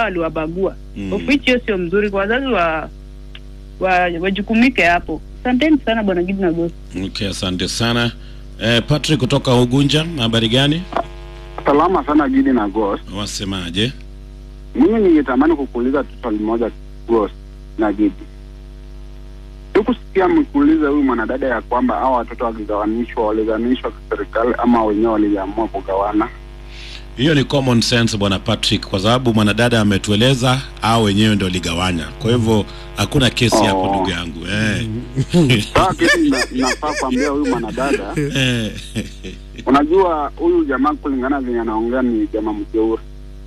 waliwabagua Mm. of which hiyo sio mzuri kwa wazazi wa wa wajukumike hapo asanteni sana bwana gidi na gosi Okay, asante sana. Eh, Patrick kutoka Ugunja, habari gani? Salama sana Gidi na Ghost. Wasemaje? Mimi ningetamani kukuuliza tu swali moja Ghost na Gidi. Sikusikia mkiuliza huyu mwanadada ya kwamba hao watoto wakigawanishwa waligawanishwa kiserikali ama wenyewe waliamua kugawana. Hiyo ni common sense bwana Patrick, kwa sababu mwanadada ametueleza au wenyewe ndio ligawanya. Kwa hivyo hakuna kesi hapo Oh. ndugu yangu eh. Sasa kitu ina- inafaa kuambia huyu mwanadada, eh. unajua huyu jamaa kulingana venye anaongea ni jamaa mjeuri.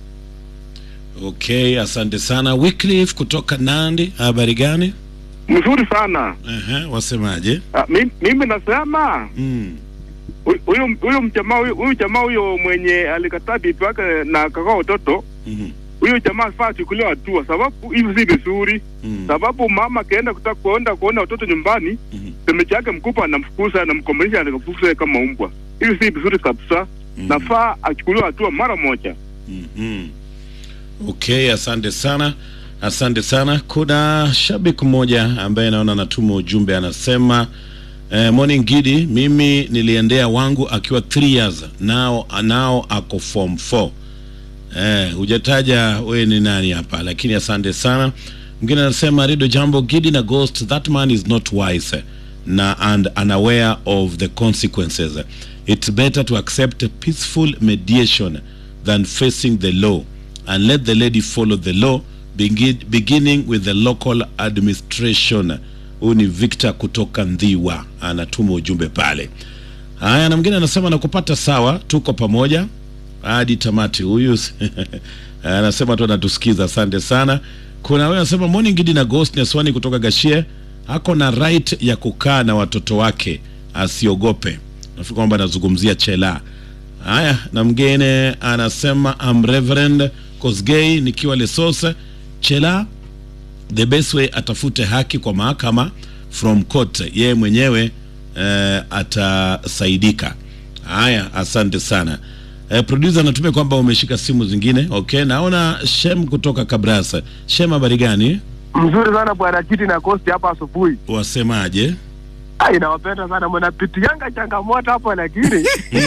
Okay, asante sana. Wycliffe kutoka Nandi, habari gani? mzuri sana Ehe, wasemaje? Ah, mi- mimi nasema Mm. hu- huyu huyu mjamaa huyu huyu jamaa huyo mwenye alikataa bibi wake na kakaa watoto Mhm. huyo jamaa afaa achukuliwe hatua, sababu hivi si vizuri. Mm. Sababu mama akienda kutaka kuenda kuona watoto nyumbani, Mhm. semeji yake mkubwa anamfukuza anamkomalisha, anamfukuza kama umbwa. Hivi si vizuri kabisa, Mhm. nafaa achukuliwe hatua mara moja. Mhm. Okay, asante sana, asante sana. Kuna shabiki mmoja ambaye naona anatuma ujumbe anasema eh, morning Gidi, mimi niliendea wangu akiwa 3 years nao nao ako form 4. Eh, hujataja we ni nani hapa, lakini asante sana. Mwingine anasema Rido Jambo Gidi na Ghost, that man is not wise na and unaware of the consequences. It's better to accept a peaceful mediation than facing the law and let the lady follow the law begin, beginning with the local administration. Huyu ni Victor kutoka Ndhiwa anatuma ujumbe pale. Haya, na mwingine anasema nakupata sawa, tuko pamoja hadi tamati. Huyu anasema tu anatusikiza, asante sana. Kuna wewe anasema morning Gidi na Ghost Neswani kutoka Gashie ako na right ya kukaa na watoto wake, asiogope. Nafikiri kwamba anazungumzia Chela. Haya, na mgine anasema I'm Reverend Kosgei nikiwa Lesose. Chela the best way atafute haki kwa mahakama from court, yeye mwenyewe eh, atasaidika. Haya, asante sana. Eh, producer anatumia kwamba umeshika simu zingine. Okay, naona Shem kutoka Kabrasa. Shem, habari gani? Mzuri sana bwana Kiti na Kosti hapa asubuhi. Wasemaje? Ah, inawapenda sana mnapitianga changamoto hapo, lakini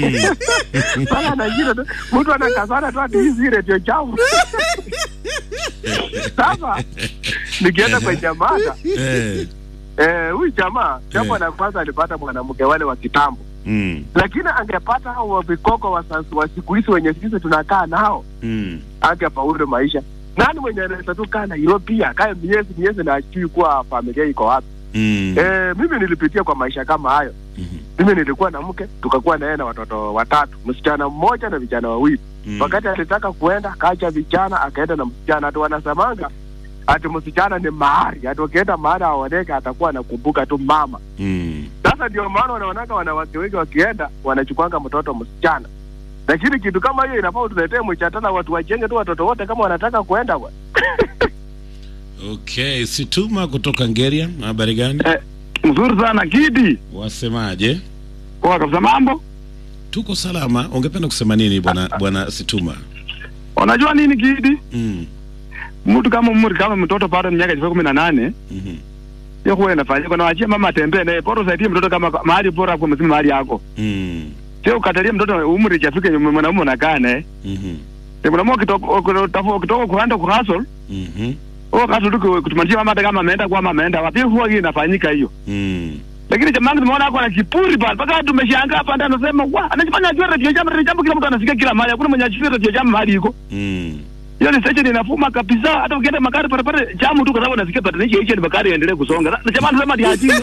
sana najira tu mtu anakazana tu hadi hizi redio chafu. Sasa nikienda kwenye mada Eh, eh, huyu jamaa jambo Eh. la kwanza alipata mwanamke wale wa kitambo, mm, lakini angepata hao wa vikoko wa sasa wa siku hizi wenye sisi tunakaa nao, mm, angefaulu maisha. Nani mwenye anaweza tu kaa Nairobi akae miezi miezi na ajui kuwa familia iko wapi? mm, Eh, mimi nilipitia kwa maisha kama hayo. mhm, Mimi nilikuwa na mke, tukakuwa na yeye na watoto watatu, msichana mmoja na vijana wawili. mm. Wakati alitaka kuenda, kaacha vijana, akaenda na msichana. Ati wanasemanga ati msichana ni mahari, ati wakienda mahari aoneke, atakuwa anakumbuka tu mama. Mm. Sasa ndio maana wanaonaka wanawake wengi wakienda wanachukwanga mtoto msichana, lakini kitu kama hiyo inafaa tuletee mchatana, watu wajenge tu watoto wote kama wanataka kuenda bwana. Okay, Situma kutoka Ngeria, habari gani? Mzuri sana Kidi, Wasemaje? poa kabisa. Mambo Tuko salama. Ungependa kusema nini bwana bwana Situma? unajua nini Kidi, Mm. mtu kama umri kama mtoto bado miaka ifika kumi na nane mhm, hiyo huwa inafanyika, na wachie mama atembee naye, bora usaidie mtoto kama mahali bora kwa msimu mahali yako, Mm. sio ukatalie mtoto umri ijafike, mwanamume unakaa naye Mhm. Ni mwanamume ukitoka ukitoka kuenda kuhasol Mhm. huo kasu tu kutumanisha mama hata kama ameenda kwa mama ameenda wapi, huwa hii inafanyika hiyo. Mm. Lakini jamaa wangu tumeona ako na kiburi pale, mpaka tumeshangaa hapa ndani, anasema wa anajifanya ajua radio jam, radio jam kila mtu anasikia kila mahali, hakuna mwenye ajui radio jam mahali iko Mm. hiyo ni station inafuma kabisa. Hata ukienda magari pale pale jamu tu, kwa sababu nasikia patanisha hicho ni magari yaendelee kusonga. Na jamaa anasema ndio ajinga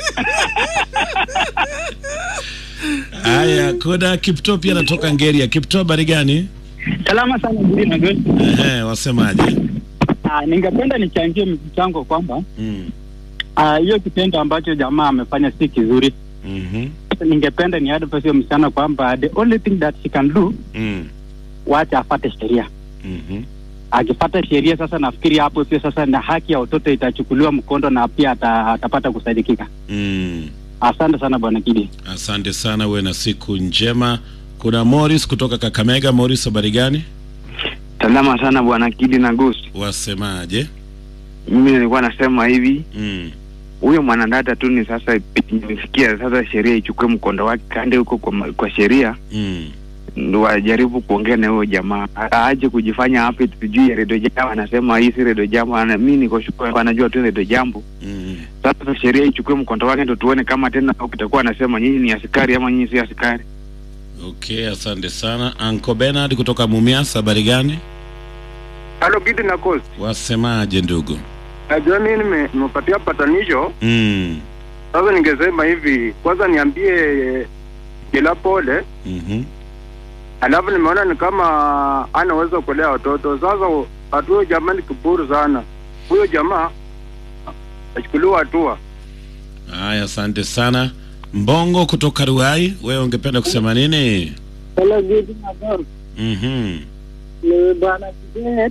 Haya, kuna Kipto pia anatoka Ngeria. Kipto, habari gani? Salama sana Gudi na Ghost. Ehe, wasemaje? Ah, ningependa nichangie mchango kwamba Mm. ah, hiyo kitendo ambacho jamaa amefanya si kizuri. Mhm. Ningependa ni advise hiyo msichana kwamba the only thing that she can do Mm. wacha afate sheria. Mhm. Akifata sheria sasa, nafikiri hapo pia sasa na haki ya watoto itachukuliwa mkondo na pia ata, atapata kusaidikika. Mm. Asante sana bwana Kidi. Asante sana, uwe na siku njema. Kuna Morris kutoka Kakamega. Morris, habari gani? Salama sana bwana Kidi na Ghost. Wasemaje? Mimi nilikuwa nasema hivi, Mm. huyo mwanadada tu ni sasa imefikia sasa sheria ichukue mkondo wake kande huko kwa, ma- kwa sheria Mm. ndo wajaribu kuongea na huyo jamaa aache kujifanya hapi sijui ya redio jambo anasema hii si redio jambo ana mi niko sure anajua tu redio jambo Mm. sasa sheria ichukue mkondo wake ndo tuone kama tena kitakuwa anasema nyinyi ni askari ama nyinyi si askari Okay, asante sana. Uncle Bernard kutoka Mumias, habari gani? Halo Gidi na Coast. Wasemaje ndugu? Najua mimi nime- nimepatia patanisho. Mm. Sasa ningesema hivi, kwanza niambie kila pole, Mhm. alafu nimeona ni kama anaweza kulea watoto. Sasa hatua jamaa ni kiburi sana. Huyo jamaa achukuliwa hatua. Haya, asante sana. Mbongo kutoka Ruai, wewe ungependa kusema nini? Hello, Gidi na Ghost. Mhm. Ni bwana Kibet.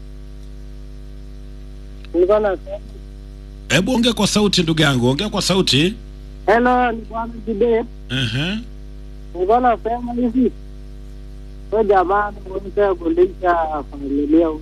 Nilikuwa nasema Hebu ongea kwa sauti ndugu yangu, ongea kwa sauti. hello, ni bwana Kibet. Aha. Nilikuwa nasema hivi, huyo jamaa anaweza kulisha familia huyo.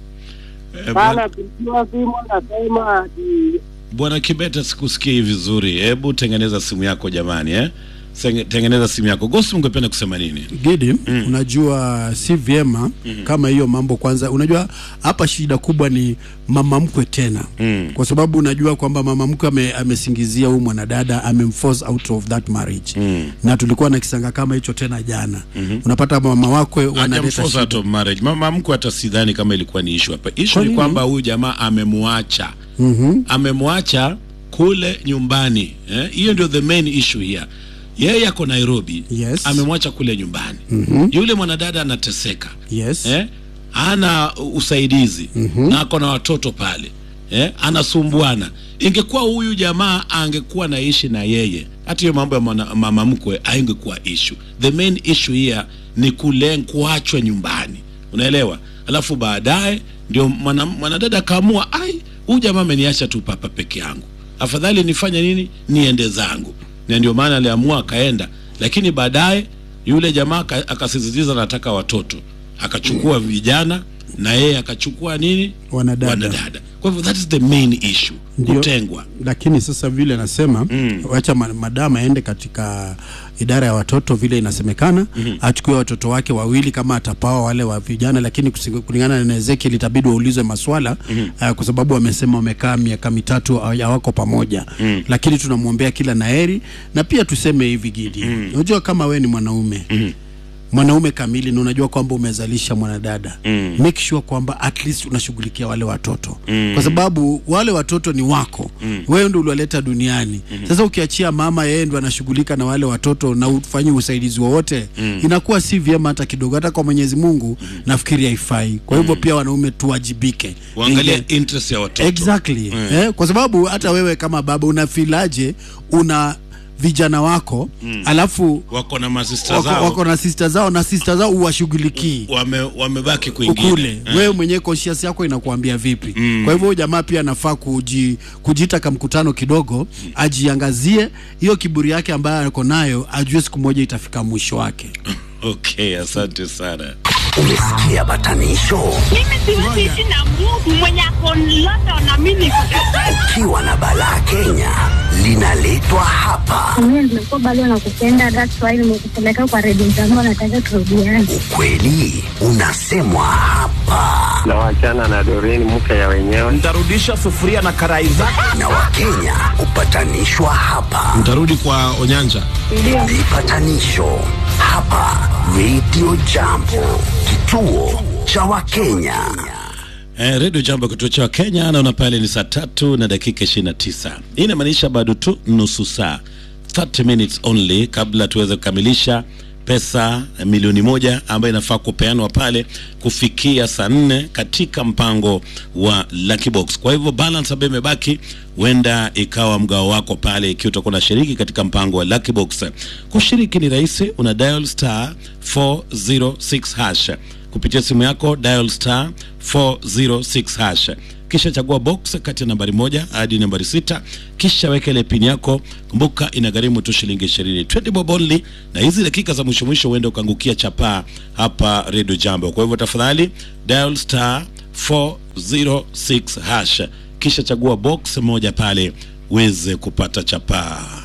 Eh, bwana- Sana pigiwa simu nasema ati Bwana Kibeta, sikusikii vizuri. Hebu tengeneza simu yako jamani, eh? Senge- Tengeneza simu yako. Gosi, ungependa kusema nini? Gidi, unajua si vyema kama hiyo mambo. Kwanza unajua hapa shida kubwa ni mama mkwe tena Mm. kwa sababu unajua kwamba mama mkwe ame, amesingizia huyu mwanadada amemforce out of that marriage Mm. na tulikuwa na kisanga kama hicho tena jana unapata mama wakwe wanaleta Hajamforce out shida. of marriage. Mama mkwe hata sidhani kama ilikuwa ni issue hapa. Issue Kwa ni nini? kwamba huyu jamaa amemwacha. Mhm. Amemwacha kule nyumbani. Eh? Hiyo ndio the main issue here. Yeye ako Nairobi. Yes. Amemwacha kule nyumbani. Mhm. Yule mwanadada anateseka. Yes. eh? hana usaidizi na ako na watoto pale eh? anasumbuana ingekuwa huyu jamaa angekuwa naishi na yeye hata hiyo mambo ya mwana- mama mkwe aingekuwa issue the main issue here ni kule kuachwa nyumbani unaelewa alafu baadaye ndio mwana- mwanadada akaamua ai huyu jamaa ameniacha tu papa peke yangu afadhali nifanye nini niende zangu na ndio maana aliamua akaenda lakini baadaye yule jamaa aka- akasisitiza nataka watoto akachukua vijana na yeye akachukua nini Wanadada. wanadada kwa hivyo that is the main issue Ndio. kutengwa lakini sasa vile nasema Mm. wacha ma- madam aende katika idara ya watoto vile inasemekana Mhm. achukue watoto wake wawili kama atapawa wale wa vijana lakini kusi- kulingana na Ezekiel itabidi waulizwe maswala Mhm. uh, kwa sababu wamesema wamekaa miaka mitatu hawa- hawako pamoja Mm. lakini tunamwombea kila naheri na pia tuseme hivi Gidi unajua kama we ni mwanaume mwanaume kamili na unajua kwamba umezalisha mwanadada Mm. make sure kwamba at least unashughulikia wale watoto Mm. kwa sababu wale watoto ni wako Mm. wewe ndio uliwaleta duniani sasa ukiachia mama yeye ndo anashughulika na wale watoto na ufanyi usaidizi wowote Mm. inakuwa si vyema hata kidogo hata kwa mwenyezi mungu nafikiri haifai kwa hivyo pia wanaume tuwajibike uangalie Inge- interest ya watoto exactly Mm. eh, kwa sababu hata wewe kama baba unafilaje una vijana wako Mm. alafu wako na masista wako, zao wako na sista zao na sista zao uwashughulikii wame, wamebaki kwingine ukule Eh. wewe mwenyewe conscious yako inakuambia vipi Mm. kwa hivyo huyu jamaa pia anafaa kuji, kujiita kamkutano kidogo ajiangazie hiyo kiburi yake ambayo ako nayo ajue siku moja itafika mwisho wake okay asante sana Umesikia batanisho? Mimi siwezi ishi na Mungu mwenye ako London na mimi niko Kampala. Ukiwa na balaa Kenya linaletwa hapa. Mimi nimekuwa bado nakupenda, that's why nimekupeleka kwa redio zangu, nataka turudiane. Kweli unasemwa hapa na wachana na Doreen mke ya wenyewe. Nitarudisha sufuria na karai zako. na Wakenya hupatanishwa hapa. mtarudi kwa onyanja Vipatanisho hapa Radio Jambo, kituo cha Wakenya. Eh, redio jambo kituo cha Kenya naona pale ni saa tatu na dakika 29 hii inamaanisha bado tu nusu saa 30 minutes only kabla tuweze kukamilisha pesa eh, milioni moja ambayo inafaa kupeanwa pale kufikia saa nne katika mpango wa Lucky Box. Kwa hivyo balance ambayo imebaki huenda ikawa mgao wako pale ikiwa utakuwa unashiriki katika mpango wa Lucky Box. Kushiriki ni rahisi, una dial star 406 hash kupitia simu yako dial star 406 hash kisha chagua box kati ya nambari moja hadi nambari sita kisha weka ile pin yako kumbuka inagharimu tu shilingi ishirini 20 bob only na hizi dakika za mwisho mwisho uende ukaangukia chapaa hapa redio jambo kwa hivyo tafadhali dial star 406 hash kisha chagua box moja pale uweze kupata chapaa